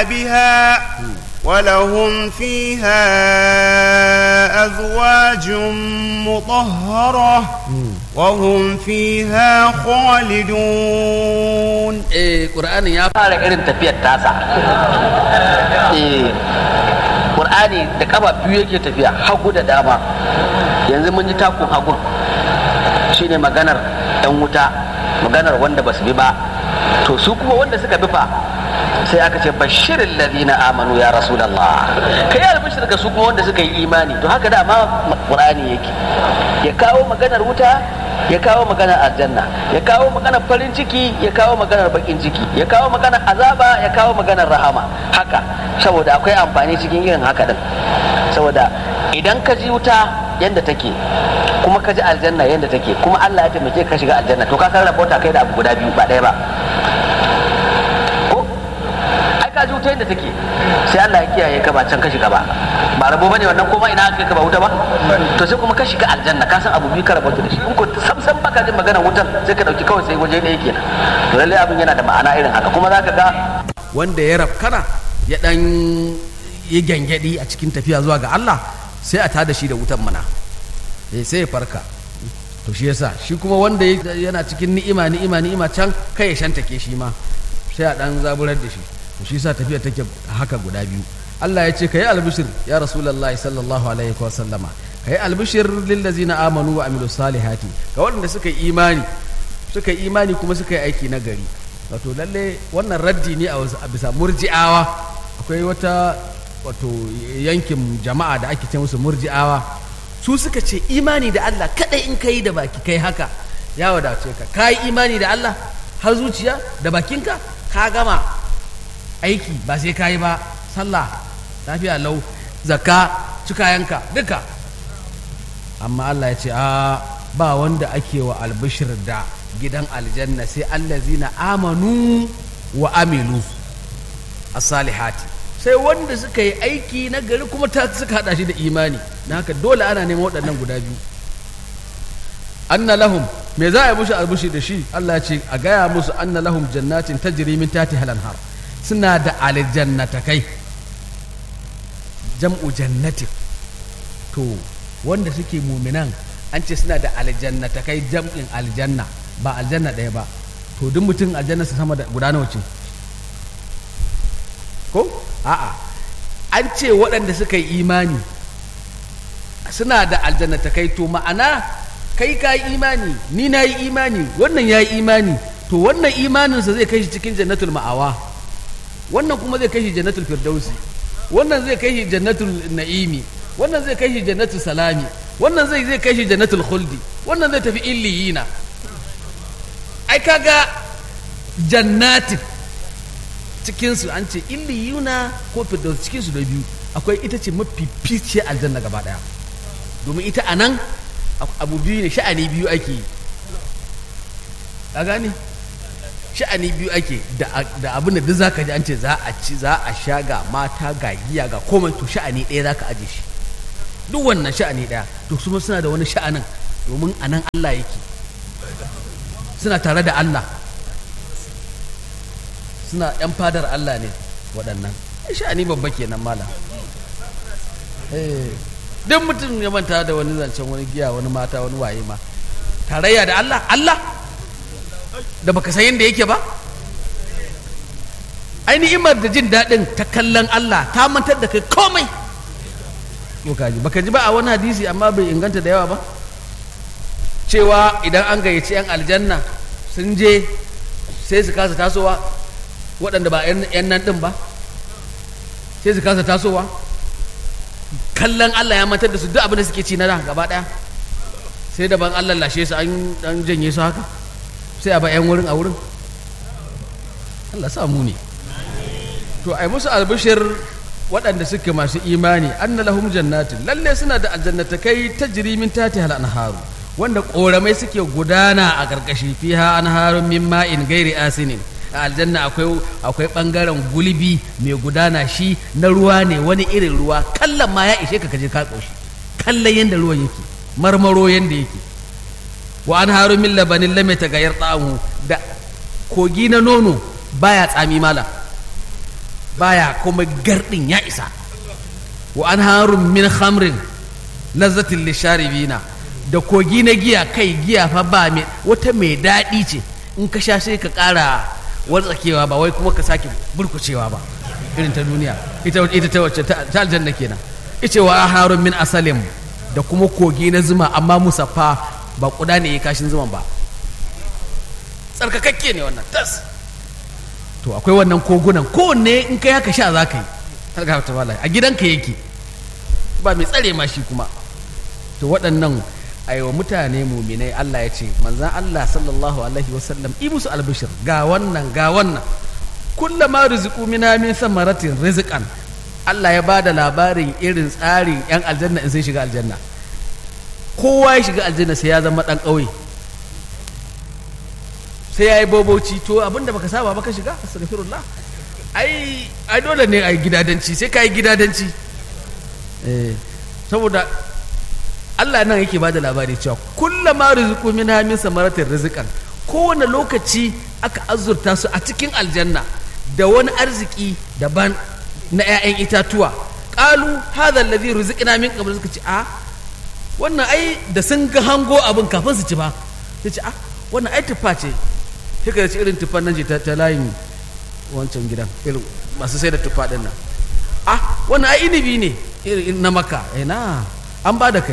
بها ولهم فيها أزواج مطهرة وهم فيها خالدون eh qur'anin ya fara irin tafiyar tasa eh qur'ani da kafa biyu yake tafiya hagu da dama yanzu mun ji takun hagun shine maganar yan wuta maganar wanda basu bi ba to su kuma wanda suka bi fa sai aka ce bashirin ladina amanu ya rasulallah kai albishir ga su kuma wanda suka yi imani to haka da ma qur'ani yake ya kawo maganar wuta ya kawo maganar aljanna ya kawo maganar farin ciki ya kawo maganar bakin ciki ya kawo maganar azaba ya kawo maganar rahama haka saboda akwai amfani cikin irin haka din saboda idan ka ji wuta yadda take kuma ka ji aljanna yadda take kuma Allah ya taimake ka shiga aljanna to ka san rabota kai da abu guda biyu ba ɗaya ba ko ai ka ji wuta yadda take sai Allah ya kiyaye ka ba can ka shiga ba ba rabo bane wannan kuma ina kai ka ba wuta ba to sai kuma ka shiga aljanna ka san abu biyu ka rabota da shi in ko sam sam baka jin maganar wutan sai ka dauki kawai sai waje ɗaya kenan to lalle abin yana da ma'ana irin haka kuma zaka ga wanda ya rafkana ya dan yi gyangyaɗi a cikin tafiya zuwa ga Allah sai a tada shi da wutan mana eh sai ya farka to shi yasa shi kuma wanda ya- yana cikin ni'ima ni'ima ni'ima can kai ya shantake shi ma sai a dan zaburar da shi to shi yasa tafiya take haka guda biyu Allah ya ce kai albishir ya rasulullahi sallallahu alaihi wa sallama kai albishir lil ladzina amanu wa amilus salihati ga waɗanda suka yi imani suka yi imani kuma suka yi aiki na gari wato lalle wannan raddi ne a wasu- a bisa murji'awa akwai wata wato yankin jama'a da ake ce musu murji'awa su suka ce imani da Allah kadai in kai da baki kai haka ya wadace ka kai imani da Allah har zuciya da bakinka ka gama aiki ba sai kai ba sallah lafiya lau zakka cikayanka duka amma Allah ya ce a ba wanda ake wa albishir da gidan aljanna sai allazina amanu wa amilu as-salihati sai wanda suka yi aiki na gari kuma ta suka hada shi da imani na haka dole ana neman waɗannan guda biyu anna lahum me za a yi musu albushi da shi Allah ya ce a gaya musu anna lahum jannatin tajri min tahtiha al-anhar suna da aljannatakai jam'u jannatin to wanda suke muminan an ce suna da aljannatakai jam'in aljanna ba aljanna ɗaya ba to duk mutum aljanna su sama da guda nawa ce ko a'a an ce waɗanda suka yi imani suna da aljannatakai to ma'ana kai ka yi imani ni na yi imani wannan ya yi imani to wannan imaninsa zai kai shi cikin jannatul ma'awa wannan kuma zai kai shi jannatul firdausi wannan zai kai shi jannatul na'imi wannan zai kai shi jannatul salami wannan zai zai kai shi jannatul khuldi wannan zai tafi illiyina ai kaga jannatin cikinsu an ce illiyuna ko firdaus cikinsu da biyu akwai ita ce mafi ficiyar aljanna gaba daya domin ita a nan abu biyu ne sha'ani biyu ake yi a gane sha'ani biyu ake da abin da duk za ka ji an ce za a ci za a sha ga mata ga giya ga komai to sha'ani ɗaya za ka aje shi duk wannan sha'ani ɗaya to su suna da wani sha'anin domin a nan Allah yake suna tare da Allah suna ‘yan fadar Allah ne waɗannan sha'ani babba kenan mala duk mutum ya manta da wani zancen wani giya wani mata wani waye ma tarayya da Allah Allah da baka san yadda yake ba ainihin da jin daɗin ta kallon Allah ta mantar da kai komai baka ji ba a wani hadisi amma bai inganta da yawa ba cewa idan an gayyaci 'yan aljanna sun je sai su kasa tasowa waɗanda ba 'yan nan ɗin ba sai su kasa tasowa kallon Allah ya mantar da su duk abin da suke ci na da gaba ɗaya sai da ban Allah lashe su an janye su haka sai a ba 'yan wurin a wurin Allah sa mu ne to ai musu albishir waɗanda suke masu imani anna lahum jannatin lalle suna da aljannatakai tajri min tahtiha al-anharu wanda koramai suke gudana a karkashi fiha anharun min ma'in gairi asinin a aljanna akwai akwai bangaren gulbi mai gudana shi na ruwa ne wani irin ruwa kallon ma ya ishe ka kaje ka koshi kallon yanda ruwan yake marmaro yanda yake wa anharun min labanin lam yataghayyar ta'amu da kogi na nono baya tsami mala baya kuma gardin ya isa wa an harun min khamrin lazzatin lisharibina da kogi na giya kai giya fa ba mai wata mai daɗi ce in ka sha sai ka ƙara wartsakewa ba wai kuma ka sake burkucewa ba irin ta duniya ita ita ta wacce ta ta aljanna kenan ice wa harun min asalim da kuma kogi na zuma amma musaffa ba kuda ne ya kashin zuman ba tsarkakakke ne wannan tas to akwai wannan kogunan kowanne in kai haka sha za ka yi har ga ta a gidanka yake ba mai tsare ma shi kuma to waɗannan aiwa mutane muminai Allah ya ce manzan Allah sallallahu alaihi wasallam i musu albishir ga wannan ga wannan kullama rizqu mina min samaratin rizqan Allah ya bada labarin irin tsarin yan aljanna in sun shiga aljanna kowa ya shiga aljanna sai ya zama dan ƙauye sai ya yi boboci to abinda baka saba baka shiga astaghfirullah ai ai dole ne ai gidadanci sai ka yi gidadanci eh saboda Allah nan yake bada labari cewa kullama rizqu minha min samaratin rizqan kowane lokaci aka azurta su a cikin aljanna da wani arziki daban na 'ya'yan itatuwa qalu hadha alladhi rizqna min qabl suka ce a wannan ai da sun ga hango abin kafin su ci ba sai ce a wannan ai tuffa ce sai ka ci irin tuffan nan ce ta, ta layin wancan gidan irin masu sai da tuffa din nan ah wannan ai inibi ne irin na maka ina an ba da kai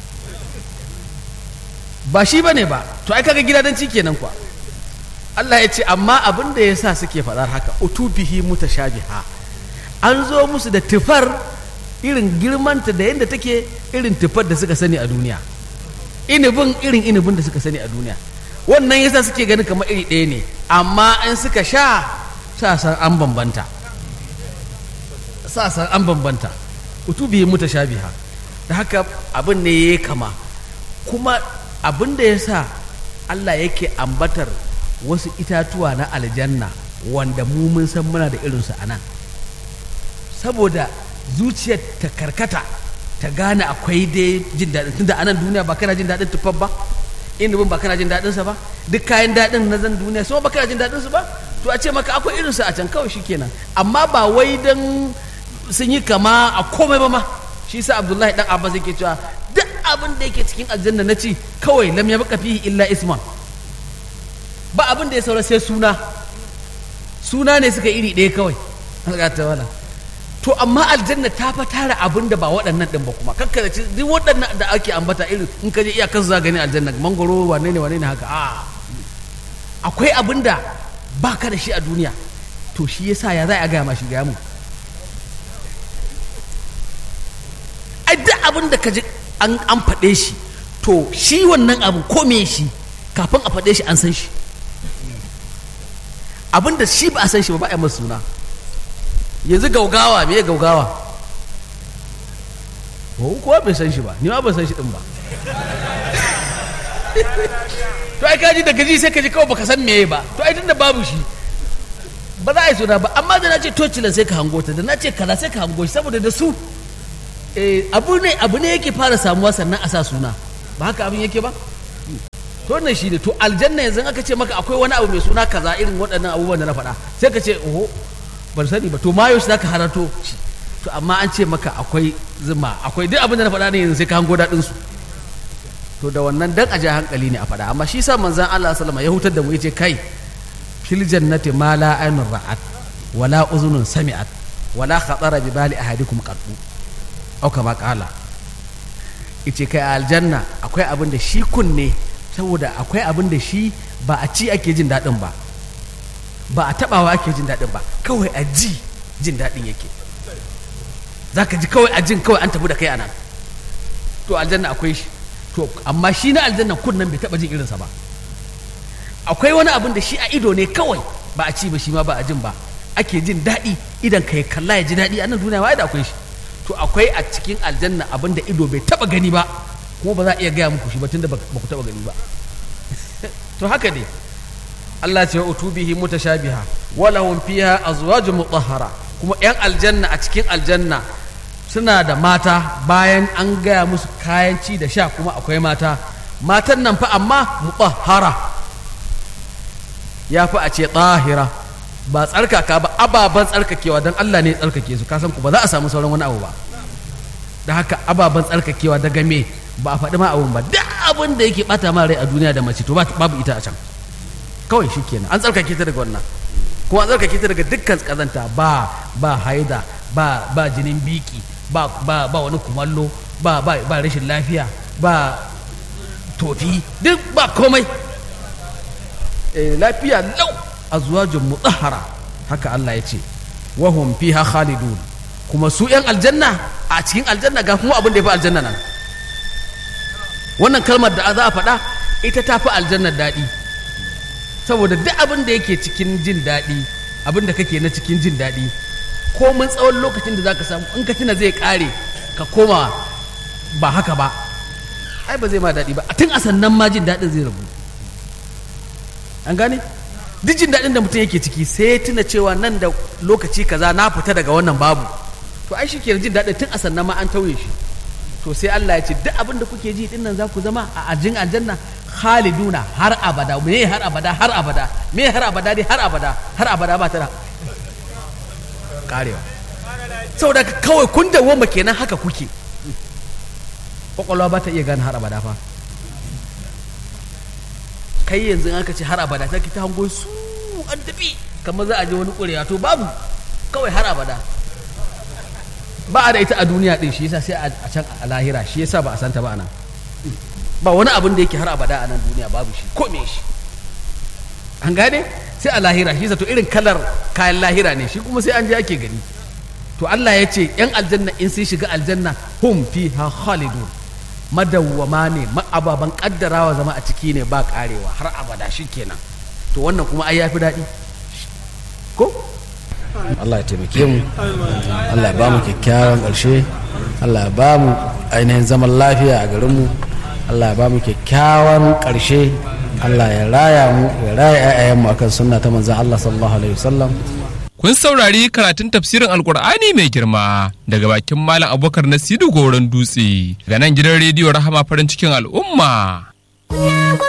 ba shi ba ne ba to ai kaga gidadanci kenan kuwa Allah ya ce amma abin da ya sa suke faɗar haka utubihi mutashabiha an zo musu da tufar irin girmanta da yadda take irin tufar da suka sani a duniya inibin irin inibin da suka sani a duniya wannan yasa suke ganin kamar iri ɗaya ne amma in suka sha sa san an bambanta sa san an bambanta utubihi mutashabiha da haka abin ne ya kama kuma abin da ya sa Allah yake ambatar wasu itatuwa na aljanna wanda mu mun san muna da irinsu a nan saboda zuciyar ta karkata ta gane akwai dai jin daɗin tunda a nan duniya ba kana jin daɗin tufar ba inubin ba kana jin daɗinsa ba duk kayan daɗin na zan duniya so ba kana jin daɗinsu ba to a ce maka akwai irinsu a can kawai shi kenan amma ba wai don sun yi kama a komai ba ma shi sa abdullahi dan abbas yake cewa duk abin da yake cikin aljanna na ci kawai lam ya baka fihi illa isman ba abin da ya saura sai suna suna ne suka iri ɗaya kawai ta wala to amma aljanna ta fa tara abin da ba waɗannan ɗin ba kuma kakkada ci duk waɗannan da ake ambata irin in ka je iyakar za gani aljanna mangoro wane ne wane ne haka a akwai abin da ba ka da shi a duniya to shi yasa ya za a gaya ma shi gaya mu ai duk abin da ka ji an an faɗe shi to shi wannan abu ko me shi kafin a faɗe shi an san shi abin da shi ba a san shi ba ba a masa suna yanzu gaugawa me ya gaugawa ko kowa bai san shi ba ni ma ban san shi din ba to ai kaji da gaji sai kaji kawai baka san meye ba to ai tunda babu shi ba za a yi suna ba amma da na ce tocilan sai ka hango ta da na ce kaza sai ka hango shi saboda da su abu ne abu ne yake fara samuwa sannan a sa suna ba haka abin yake ba to wannan shi ne to aljanna yanzu aka ce maka akwai wani abu mai suna kaza irin waɗannan abubuwan da na faɗa sai ka ce oho ban sani ba to mayo shi zaka harato shi to amma an ce maka akwai zuma akwai duk abin da na faɗa ne yanzu sai ka hango daɗin su to da wannan dan a ja hankali ne a faɗa amma shi sa manzon Allah sallama ya hutar da mu yace kai fil jannati ma la aynun ra'at wala uzunun sami'at wala khatara bi bali ahadikum qattu au kama kala ice kai a aljanna akwai abin da shi kunne saboda akwai abin da shi ba a ci ake jin daɗin ba ba a taɓawa ake jin daɗin ba kawai a ji jin daɗin yake za ka ji kawai a jin kawai an tafi da kai a nan to aljanna akwai shi to amma shi na aljanna kunnen bai taɓa jin irinsa ba akwai wani abin da shi a ido ne kawai ba a ci ba shi ma ba a jin ba ake jin daɗi idan ka ya kalla ya ji daɗi a nan duniya wa da akwai shi to akwai a cikin aljanna abin da ido bai taba gani ba kuma ba za a iya gaya muku shi ba tunda ba ku taba gani ba to haka ne Allah ce wa utubihi mutashabiha wa lahum fiha azwajun mutahhara kuma yan aljanna a cikin aljanna suna da mata bayan an gaya musu kayan ci da sha kuma akwai mata matan nan fa amma mutahhara ya fi a ce tahira ba tsarkaka ba ababen tsarkakewa don Allah ne ya tsarkake su kasan ku ba za a samu sauran wani abu ba da haka ababen tsarkakewa daga me ba a faɗi ma abun ba duk abin da yake bata ma rai a duniya da mace to ba- babu ita a can kawai shi kenan an tsarkake ta daga wannan kuma an tsarkake ta daga dukkan kazanta ba ba haida ba ba jinin biki ba ba ba wani kumallo ba ba ba rashin lafiya ba tofi duk ba komai eh, lafiya lau azwajun mutahhara haka Allah ya ce wahum fiha khalidun kuma su yan aljanna a cikin aljanna ga kuma abin da ya fi aljanna nan wannan kalmar da za a faɗa ita ta fi aljannar daɗi saboda duk abin da yake cikin jin daɗi abin da kake na cikin jin daɗi komin tsawon lokacin da za ka samu in ka tuna zai ƙare ka koma ba haka ba ai ba zai ma daɗi ba a tun a sannan ma jin daɗin zai rabu an gane duk jin daɗin da mutum yake ciki sai ya tuna cewa nan da lokaci kaza na fita daga wannan babu to ai shi ke jin daɗin tun a sannan ma an tauye shi to sai Allah ya ce duk abin da kuke ji din nan za ku zama a ajin aljanna khaliduna har abada me har abada har abada me har abada dai har abada har abada ba ta da karewa saboda kawai kun dawoma kenan haka kuke kwakwalwa ba ta iya gane har abada fa kai yanzu in aka ce har abada sai ki ta hango su an tafi kamar za a je wani ƙurewa to babu kawai har abada ba a da ita a duniya din shi yasa sai a can a lahira shi yasa ba a santa ba anan ba wani abin da yake har abada a nan duniya babu shi ko me shi an gane sai a lahira shi to irin kalar kayan lahira ne shi kuma sai an je ake gani to Allah ya ce yan aljanna in sun shiga aljanna hum fiha khalidun madawwama ne ababan kaddarawa zama a ciki ne ba karewa har abada shi kenan to wannan kuma ai yafi daɗi ko Allah ya taimake mu Allah ya ba mu kyakkyawan ƙarshe Allah ya ba mu ainihin zaman lafiya a garinmu Allah ya ba mu kyakkyawan ƙarshe Allah ya raya mu ya raya 'ya'yanmu akan sunna ta manzon Allah sallallahu alaihi wasallam Kun saurari karatun tafsirin Alkur'ani mai girma daga bakin Malam Abubakar Nasiru Goron Dutse ga nan gidan rediyo Rahama farin cikin al'umma.